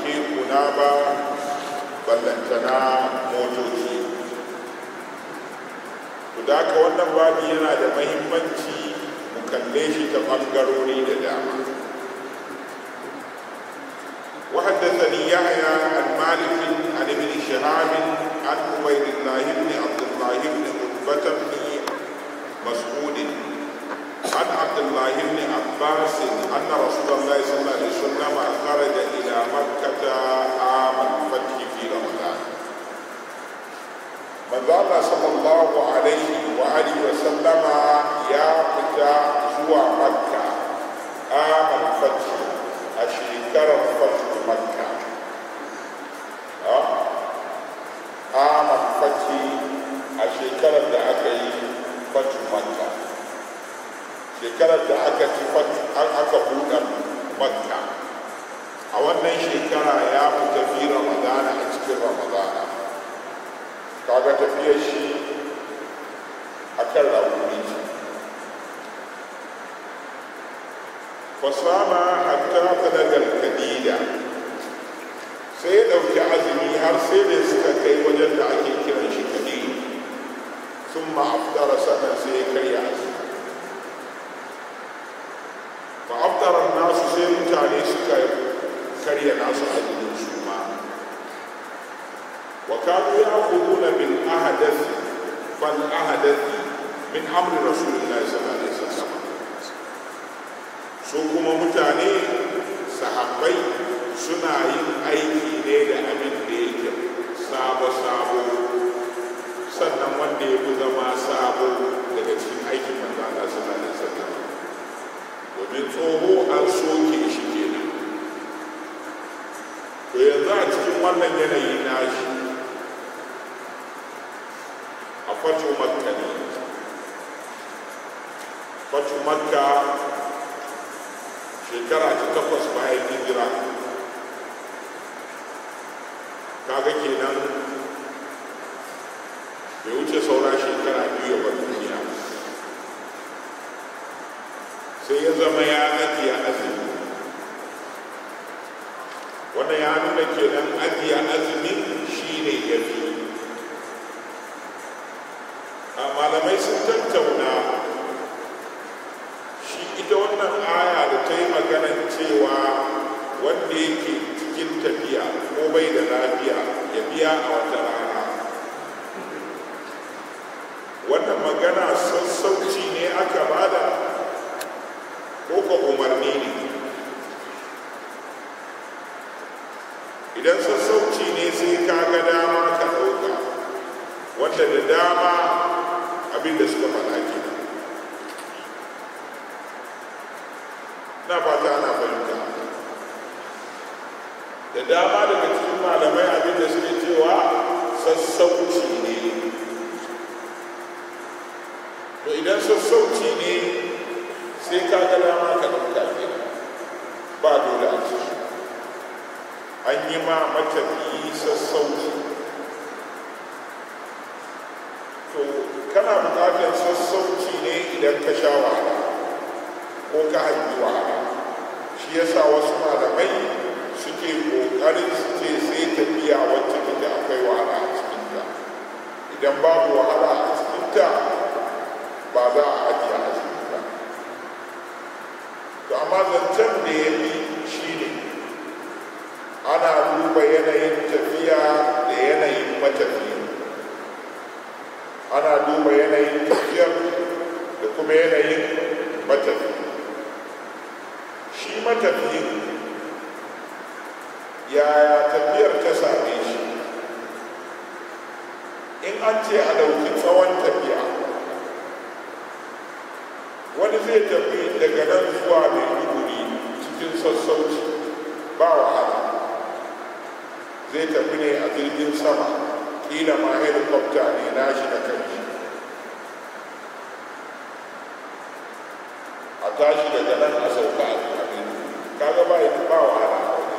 kekuna ba ballantana motoci to da haka wannan babi yana da mahimmanci mu kalle shi ta ɓangarori da dama وحدثني يحيى عن مالك عن ابن شهاب عن عبيد الله بن عبد الله بن عتبة بن مسعود عن عبد الله بن عباس أن رسول الله صلى الله عليه وسلم خرج إلى مكة عام الفتح في رمضان من الله صلى الله عليه وآله وسلم يا فتى زوى مكة عام الفتح أشيكر الفتح مكة عام الفتح أشيكر الدعاء فتح مكة shekarar da aka ci an aka buɗe makka a wannan shekara ya fi tafi ramadana a cikin ramadana kaga tafiyar shi a kan rakuni ce fasama hatta balagal kadida sai ya ɗauki azumi har sai da suka kai wajen da ake kiran shi kadida sun ma'afdara sannan sai ya karya azumi فأفطر الناس سير تاني سكا كريا ناس أجل سوما وكانوا يأخذون بالأحدث فالأحدث من أمر رسول الله صلى الله عليه وسلم su kuma mutane sahabbai suna yin aiki ne da abin da yake sabo-sabo sannan wanda ya fi zama sabo daga cikin aikin manzo Allah sallallahu alaihi wasallam domin tsoho an soke shi kenan to yanzu a cikin wannan yanayi na shi a fato makka ne fato makka shekara ta takwas bayan hijira kaga kenan bai wuce saura shekara biyu ya bar duniya sai ya zama ya ajiye azumi wanda ya nuna kenan ajiye azumi shi ne ya fi a malamai sun tattauna shi ita wannan aya da ta yi maganan cewa wanda yake cikin tafiya ko bai da lafiya ya biya a wata rana wannan magana sassauci ne aka bada ko ka umarni ne idan sassauci ne sai ka ga dama ka ɗauka wanda da dama abin da suka faɗa ke na fata ana fahimta da dama daga cikin malamai abin da suke cewa sassauci ne to idan sassauci ne sai ka ga dama ka ɗauka ke ba dole a ciki an yi ma matafiyi sassauci to kana buƙatar sassauci ne idan ka sha wahala ko ka haifi wahala shi yasa wasu malamai suke ƙoƙarin su ce sai tafiya wacce take akwai wahala a cikinta idan babu wahala a cikinta ba za a ajiye a cikinta to amma zancen da ya fi shi ne ana duba yanayin tafiya da yanayin matafiya ana duba yanayin tafiyar da kuma yanayin matafiya shi matafiyin yaya tafiyar ta same shi in an ce a ɗauki tsawon tafiya wani zai tafi daga nan zuwa maiduguri cikin sassauci ba wahala zai tafi ne a jirgin sama kila ma helicopter ne nashi da kanshi a tashi daga nan a sauka a abin kaga ba ba wahala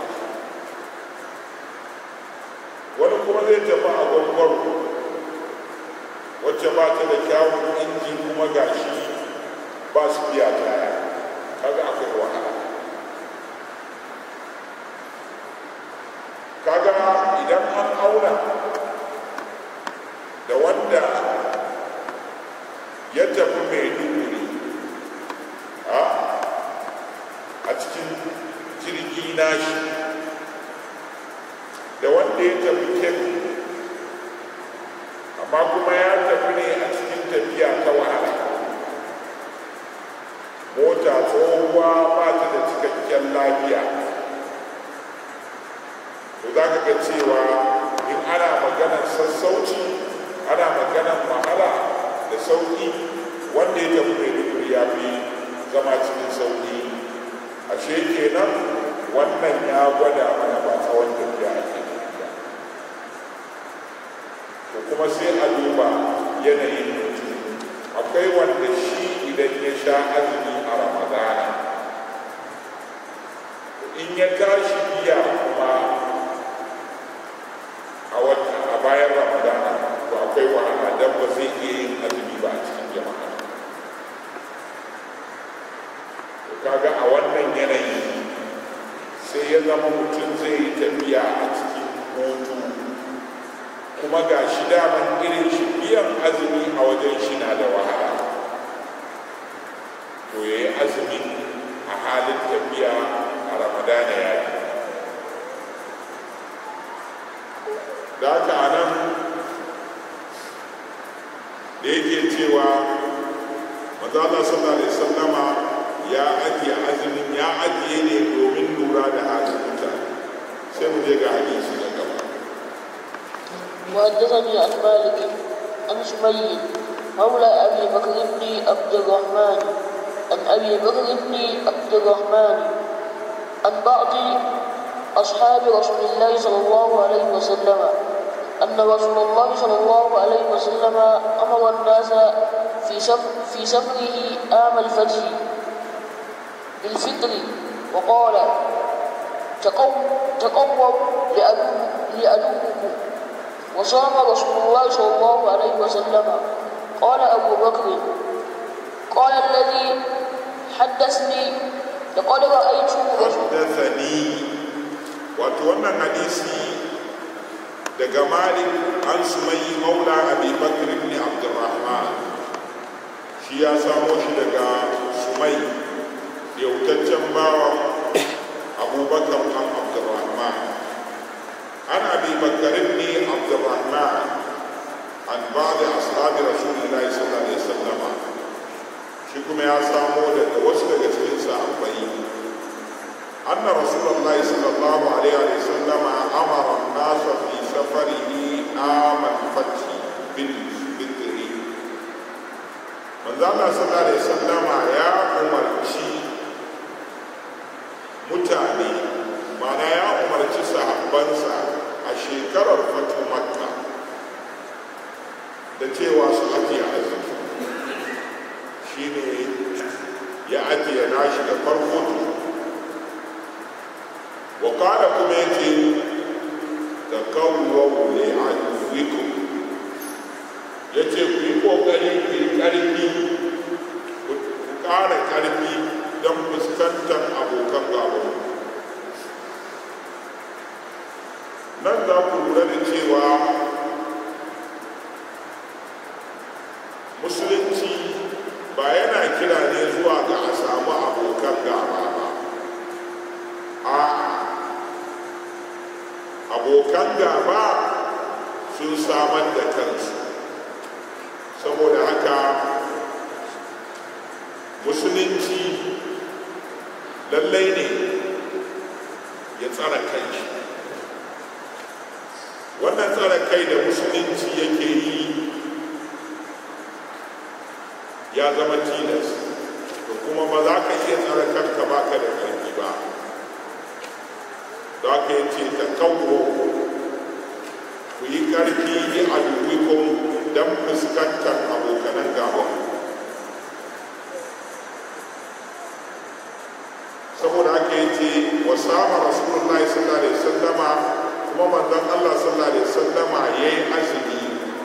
wani kuma zai tafi a gwangwaro wacce ba ta da kyawun inji kuma gashi ba su biya kaya kaga akwai wahala idan an auna da wanda ya tafi mai duguri a cikin jirgi nashi da wanda ya tafi kebbi amma kuma ya tafi ne a cikin tafiya ta wahala mota tsohuwa ba ta da cikakken lafiya to za ka ga cewa in ana maganar sassauci ana maganar wahala da sauƙi wanda ya tafi mai duguri ya fi zama cikin sauƙi ashe kenan wannan ya gwada mana ba tsawon tafiya ake tafiya to kuma sai a duba yanayin mutum akwai wanda shi idan ya sha azumi a ramadana in ya tashi biya kuma a wata a bayan ramadana to akwai wahala don ba zai iya yin azumi ba a cikin jama'a to kaga a wannan yanayi sai ya zama mutum zai yi tafiya a cikin hutu kuma ga shi daman irin shi biyan azumi a wajen shi na da wahala to ya yi azumi a halin tafiya a ramadana ya yi da haka a nan da yake cewa mazala sallallahu alaihi sallama ya ajiye azumin ya ajiye ne domin lura da halin mutane sai mu je ga hadisi na gaba وحدثني عن مالك عن سمي مولى ابي بكر بن عبد الرحمن عن ابي بكر بن عبد الرحمن عن بعض اصحاب رسول الله صلى الله عليه وسلم ان رسول الله صلى الله عليه وسلم امر الناس في سفر في سفره عام الفتح بالفطر وقال تقووا تقووا لأدوكم وصام رسول الله صلى الله عليه وسلم قال أبو بكر قال الذي حدثني لقد رأيت حدثني wato wannan hadisi daga malik an sumayi maula abi bakr ibn abdurrahman shi ya samo shi daga sumai yautaccen bawa abubakar an abdurrahman an abi bakr ibn abdurrahman an ba'd ashabi rasulillahi sallallahu alaihi wasallam shi kuma ya samo daga wasu daga cikin sahabbai أن رسول الله صلى الله عليه وسلم أمر الناس في سفره عام الفتح بالفطر من ذا الله صلى الله عليه وسلم يا أمرتي mutane mana ya umarci sahabbansa a shekarar fatu makka da cewa su ajiye azumi shine ya ajiye nashi da farko وقال كميتي تكوّوا لعدوكم yace ku yi ƙoƙari ku yi ƙarfi ku ƙara ƙarfi don fuskantar abokan gaba nan za ku lura da cewa musulunci ba yana kira ne zuwa ga a samu abokan gaba ba a abokan gaba sun samar da kansu saboda haka musulunci lallai ne ya tsara kai wannan tsara kai da musulunci yake yi ya zama tilas da kuma ba za ka iya tsara kanka ba ka da ƙarfi ba da aka yi ce ta kawo ku yi ƙarfi ne a duwikon don fuskantar abokanan gaban saboda aka yi ce wa sama rasulullah sallallahu alaihi sallama kuma manzon allah sallallahu alaihi sallama ya yi azumi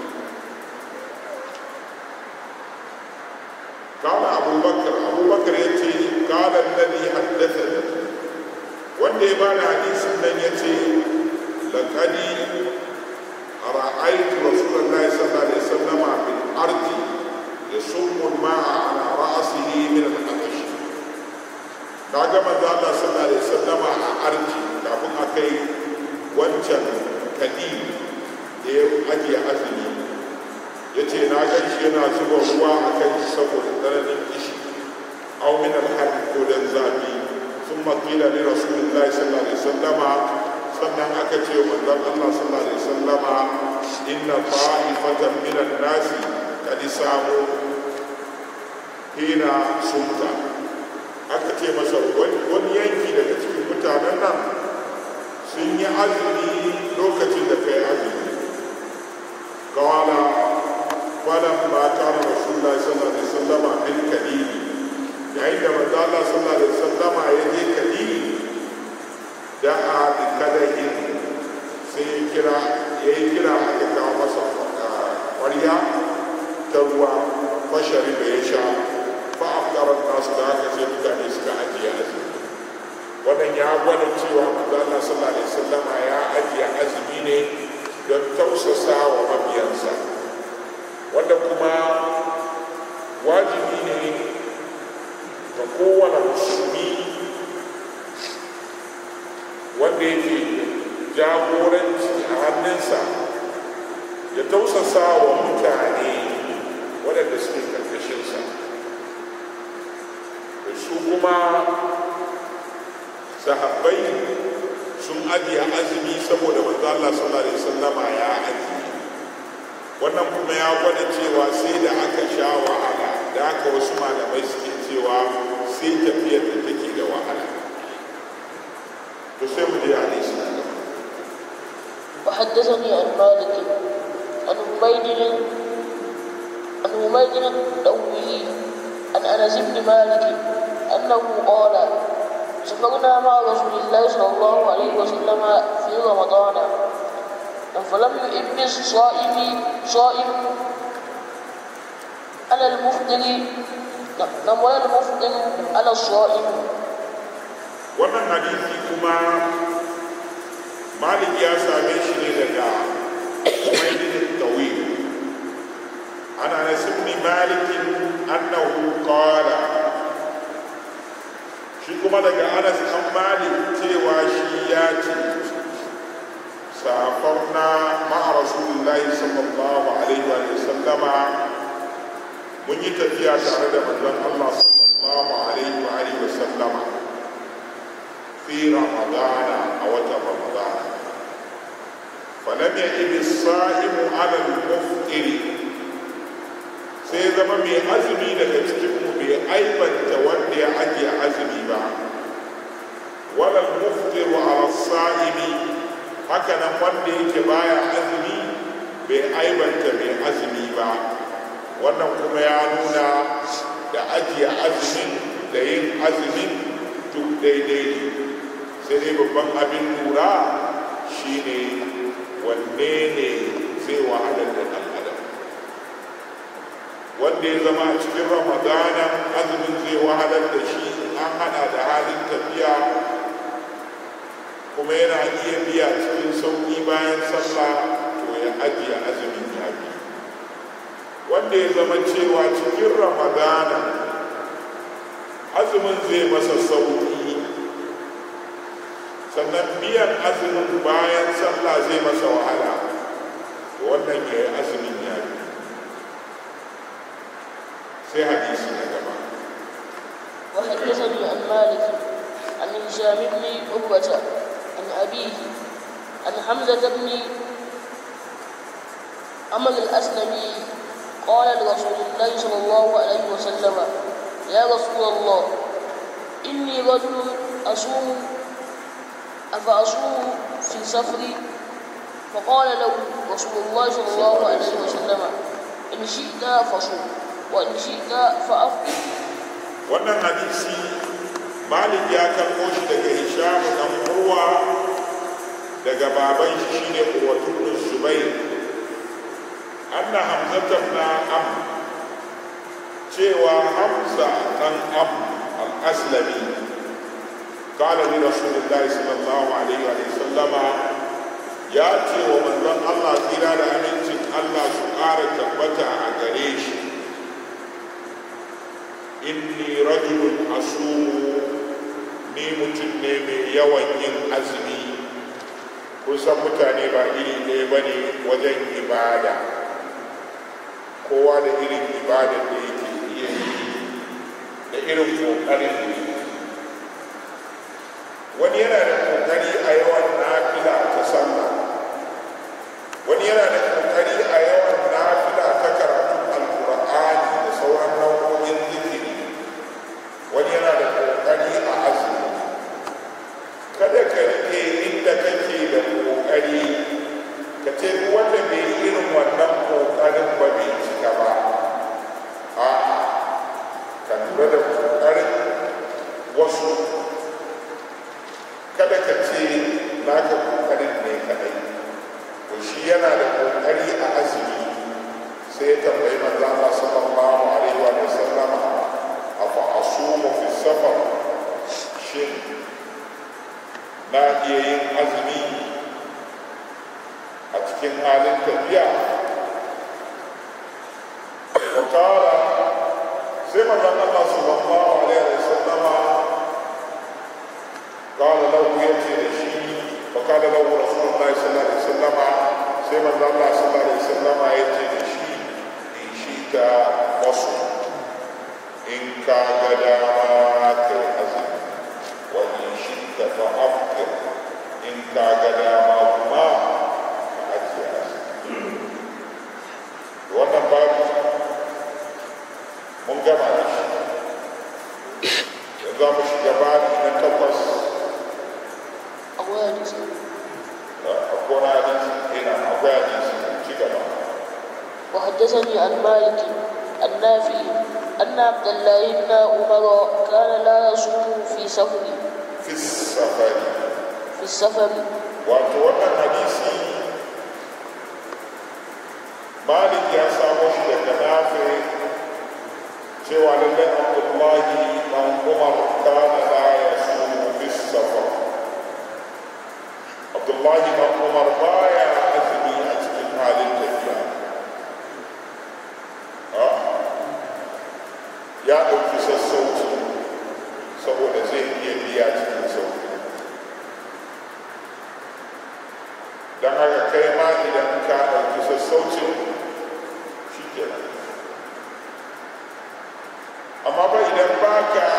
قال أبو بكر أبو بكر يتي قال الذي حدثني wanda ya bada hadisin nan ya ce laƙadi kai wancan kadi da ya ajiye azumi ya ce na gan shi yana zuba ruwa a kan shi saboda tsananin kishi au min alhad ko dan zafi sun makila ne rasulullahi sallallahu alaihi wasallama sannan aka ce manzon Allah sallallahu alaihi wasallama inna ta'ifatan minan nasi kad samu hina sumta aka ce masa wani yanki daga cikin mutanen nan sun yi azumi lokacin da kai azumi kawala kwanan ba ta na rasulullah sallallahu alaihi wasallama bil kadiri yayin da manzo Allah sallallahu alaihi wasallama ya je kadiri da a bi kadahin sai ya kira ya yi kira aka kawo masa ƙwarya ta ruwa fashari da ya sha ba a ƙarar nasu da aka ce mutane suka ajiye azumi wannan ya gwada cewa manzana sallallahu alaihi wasallama ya ajiye azumi ne don tausasa wa mabiyansa wanda kuma wajibi ne ga kowane musulmi wanda yake jagoranci a hannunsa ya tausasa wa mutane waɗanda suke karkashinsa da su kuma sahabbai sun ajiye azumi saboda manzo Allah sallallahu alaihi wasallama ya ajiye wannan kuma ya gwada cewa sai da aka sha wahala da aka wasu malamai suke cewa sai tafiyar da take da wahala to sai mu je hadisi na gaba وحدثني عن مالك عن عبيد عن عبيد الدولي عن انس بن مالك انه قال سافرنا مع رسول الله صلى الله عليه وسلم في رمضان فلم يئبس صائم صائم على المفطر نعم ولا المفطر على الصائم wannan hadisi kuma malik ya same shi ne daga umaydin tawil ana anas ibn malik annahu qala shi kuma daga anas an malik cewa shi ya ce safarna ma'a rasulullahi sallallahu alaihi wa sallama mun yi tafiya tare da manzon Allah sallallahu alaihi wa alihi wa sallama fi ramadana a watan ramadana falam ya'ib as-sa'imu 'ala al-muftiri sai zama mai azumi daga cikin mu bai aibanta wanda ya ajiye azumi ba wala al-muftiru 'ala as-sa'imi haka nan wanda yake baya azumi bai aibanta mai azumi ba wannan kuma ya nuna da ajiye azumin da yin azumin duk daidai ne sai dai babban abin lura shine wanne ne zai wahalar da ɗan adam wanda ya zama a cikin ramadana azumin zai wahalar da shi an hada da halin tafiya kuma yana iya biya cikin sauƙi bayan sallah to ya ajiye azumin ya bi wanda ya zama cewa cikin ramadana azumin zai masa sauƙi sannan biyan azumin bayan sallah zai masa wahala to wannan ya yi azumin ya bi sai hadisi na gaba وحدثني عن مالك عن هشام بن عروة عن أبيه عن حمزة بن عمر الأسلمي قال لرسول الله صلى الله عليه وسلم يا رسول الله إني رجل أصوم أفأصوم في سفري فقال له رسول الله صلى الله عليه وسلم إن شئت فصوم وإن شئت فأفطر wannan hadisi malik ya karɓo shi daga hisham dan urwa daga baban shi shine uwatu bin zubair anna hamzata na am cewa hamza dan am al-aslami qala li rasulillahi sallallahu alaihi wa sallama ya ce wa manzon Allah tsira da amincin Allah su ƙara tabbata a gare shi inni rajulun asumu ni mutum ne mai yawan yin azumi kusan mutane ba iri ɗaya ba ne wajen ibada kowa da irin ibadar da yake iya yi da irin ƙoƙarin da yake wani yana da ƙoƙari a yawan nafila ta sallah wani yana da ƙoƙari a yawan nafila ta karatun alƙur'ani da sauran nau'o'in zikiri wani yana da ƙoƙari a azumi kada ka rike inda kake da ƙoƙari ka ce duk wanda bai yi irin wannan ƙoƙarin ba bai cika ba a ka lura da ƙoƙarin wasu kada ka ce naka ƙoƙarin ne kaɗai to shi yana da ƙoƙari a azumi sai ya tambayi manzo Allah sallallahu alaihi wa sallama afa asumu fi safar shin na iya yin azumi a cikin halin tafiya wakara sai manzon Allah sallallahu alaihi wa sallama قال له يأتي لشيء وقال له رسول الله صلى الله عليه وسلم سيما الله صلى الله عليه وسلم يأتي لشيء إن شئت وصل إن كان دامات الأزل وإن شئت فأفطر إن كان دامات ما فأجي أزل wannan babu mun gama da shi yanzu mu shiga babu na takwas akwai hadisi akwai hadisi ina akwai hadisi ci gaba وحدثني عن مالك النافع أن عبد الله بن عمر كان لا يصوم في سفر fi safari في السفر wato wannan hadisi malik ya samo shi daga nafi cewa lallai abdullahi dan umar kana la yasumu fi safar abdullahi dan umar baya azumi a cikin halin tafiya Ah, ya ɗauki sassauci saboda zai iya biya cikin sauki don haka kai ma idan ka ɗauki sassaucin shi kenan amma ba idan ba ka